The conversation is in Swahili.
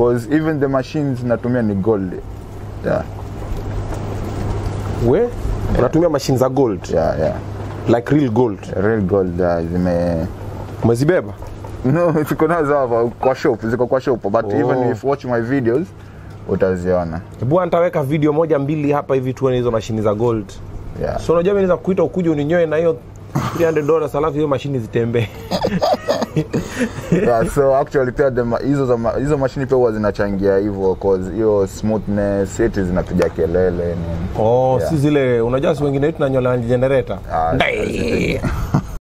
cause even the machines natumia ni gold yeah, we unatumia mashine za gold yeah, yeah. like real gold real gold uh, zime umezibeba no ziko nazo hapa kwa shop ziko kwa shop but Oh. even if watch my videos utaziona bwana nitaweka video moja mbili hapa hivi tuone hizo mashini za gold yeah. so unajua mimi naweza kuita ukuje uninyoe na hiyo 300 dollars alafu hiyo mashini zitembee yeah, so actually pia the ma- hizo za ma- hizo mashini pia huwa zinachangia hivyo cause hiyo smoothness eti zinapiga kelele nini oh Yeah. si zile unajua si wengine wetu nanyola generator Ah, Ndai.